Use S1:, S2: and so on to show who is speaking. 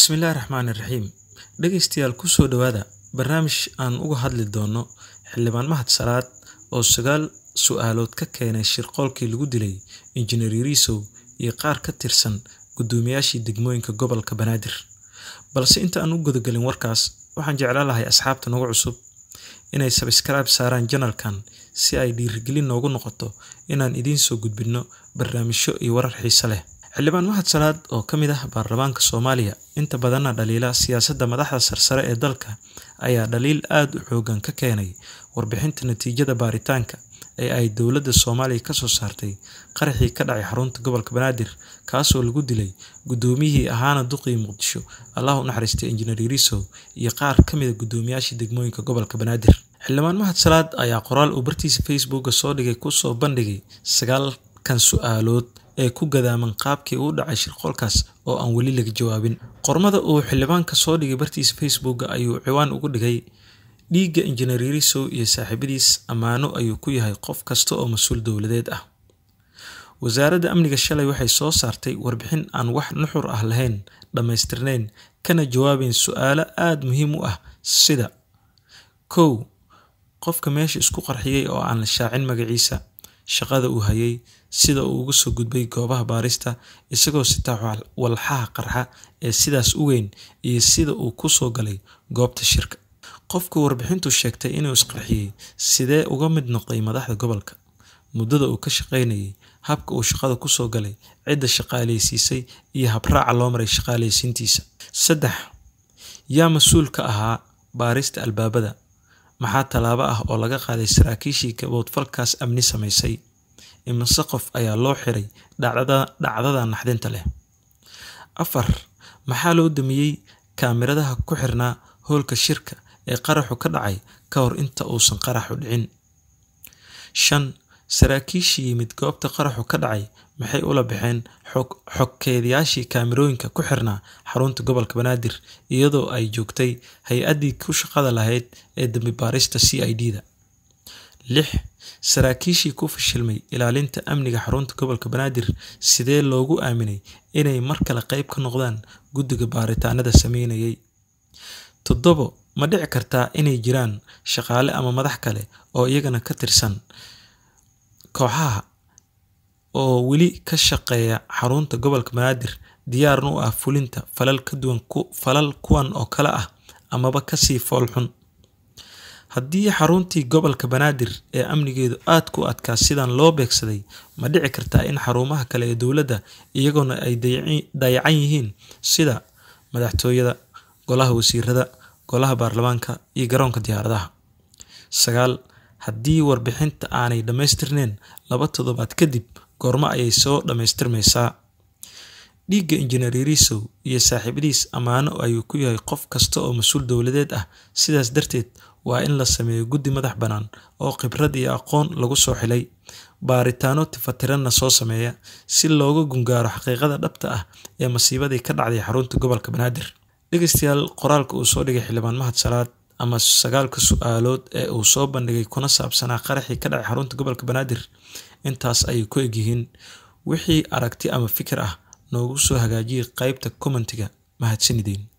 S1: bismillaahi raxmaani raxiim dhegeystayaal kusoo dhowaada barnaamij aan uga hadli doono xildhibaan mahad salaad oo sagaal su-aalood ka keenay shirqoolkii lagu dilay injineer yariisow iyo qaar ka tirsan guddoomiyaashii degmooyinka gobolka banaadir balse inta aan u gudagelin warkaas waxaan jeclaan lahay asxaabta nagu cusub inay sabskraibe saaraan janalkan si ay dhiirigelin noogu noqoto inaan idiin soo gudbinno barnaamijyo iyo warar xiise leh xildhibaan mahad salaad oo ka mid ah baarlamaanka soomaaliya inta badanna dhaliila siyaasadda madaxda sarsare ee dalka ayaa dhaliil aada u xoogan ka keenay warbixinta natiijada baaritaanka ee ay dowladda soomaaliya kasoo saartay qaraxii ka dhacay xarunta gobolka banaadir kaasoo lagu dilay guddoomiyihii ahaana duqii muqdisho allah u naxariistay injineer yariisow iyo qaar ka mida guddoomiyaashii degmooyinka gobolka banaadir xildhibaan mahad salaad ayaa qoraal uu bartiisa facebooka soo dhigay kusoo bandhigay sagaalkan su-aalood ee ku gadaaman qaabkii uu dhacay shirqoolkaas oo aan weli laga jawaabin qormada uu xildhibaanka soo dhigay bartiisa facebooka ayuu ciwaan ugu dhigay dhiigga injineer yariisow iyo saaxiibadiis ammaano ayuu ku yahay qof kasta oo mas-uul dowladeed ah wasaaradda amniga shalay waxay soo saartay warbixin aan wax nuxur ah lahayn dhammaystirnayn kana jawaabayn su-aalo aada muhiim u ah sida kow qofka meesha isku qarxiyey oo aan la shaacin magaciisa shaqada uu hayay sida uu uga soo gudbay goobaha baarista isagoo sitaa walxaha qarxa ee sidaas u weyn iyo sida uu ku soo galay goobta shirka qofka warbixintu sheegtay inuu isqarxiyey sidee uga mid noqday madaxda gobolka muddada uu ka shaqaynayay habka uu shaqada kusoo galay cidda shaqaaleysiisay iyo habraaca loo maray shaqaaleysiintiisa saddex yaa mas-uul ka ahaa baarista albaabada maxaa tallaabo ah oo laga qaaday saraakiishii gaboodfalkaas amni samaysay imise qof ayaa loo xiray dhacdada naxdinta leh afar maxaa loo damiyey kaamiradaha ku xirnaa hoolka shirka ee qaraxu ka dhacay ka hor inta uusan qaraxu dhicin shan saraakiishii yimid goobta qaraxu ka dhacay maxay ula baxeen xogkeedayaashii kaamirooyinka ku xirnaa xarunta gobolka banaadir iyadoo ay joogtay hay-addii ku shaqada lahayd ee dambi baarista c i d da lix saraakiishii ku fashilmay ilaalinta amniga xarunta gobolka banaadir sidee loogu aaminay inay mar kale qeyb ka noqdaan guddiga baaritaanada sameynayay toddobo ma dhici kartaa inay jiraan shaqaale ama madax kale oo iyagana ka tirsan kooxaha oo weli ka shaqeeya xarunta gobolka banaadir diyaarna u ah fulinta falal ka duwan falal kuwan oo kale ah amaba kasii fool xun haddii xaruntii gobolka banaadir ee amnigeedu aada ku adkaa sidan loo beegsaday ma dhici kartaa in xarumaha kale ee dowladda iyagoona ay dayacan yihiin sida madaxtooyada golaha wasiirada golaha baarlamaanka iyo garoonka diyaaradaha sagaal haddii warbixinta aanay dhammaystirneyn laba toddobaad kadib goormo ayay soo dhammaystirmaysaa dhiigga injineer yariisow iyo saaxiibadiis ammaano ayuu ku yahay qof kasta oo mas-uul dowladeed ah sidaas darteed waa in la sameeyo guddi madax bannaan oo khibrad iyo aqoon lagu soo xilay baaritaano tifatiranna soo sameeya si looga gungaaro xaqiiqada dhabta ah ee masiibadii ka dhacday xarunta gobolka banaadir dhegeystayaal qoraalka uu soo dhigay xildhibaan mahad salaad ama sagaalka su-aalood ee uu soo bandhigay kuna saabsanaa qaraxii ka dhacay xarunta gobolka banaadir intaas ayay ku egyihiin wixii aragti ama fikir ah noogu soo hagaajiyay qeybta commentiga mahadsanideen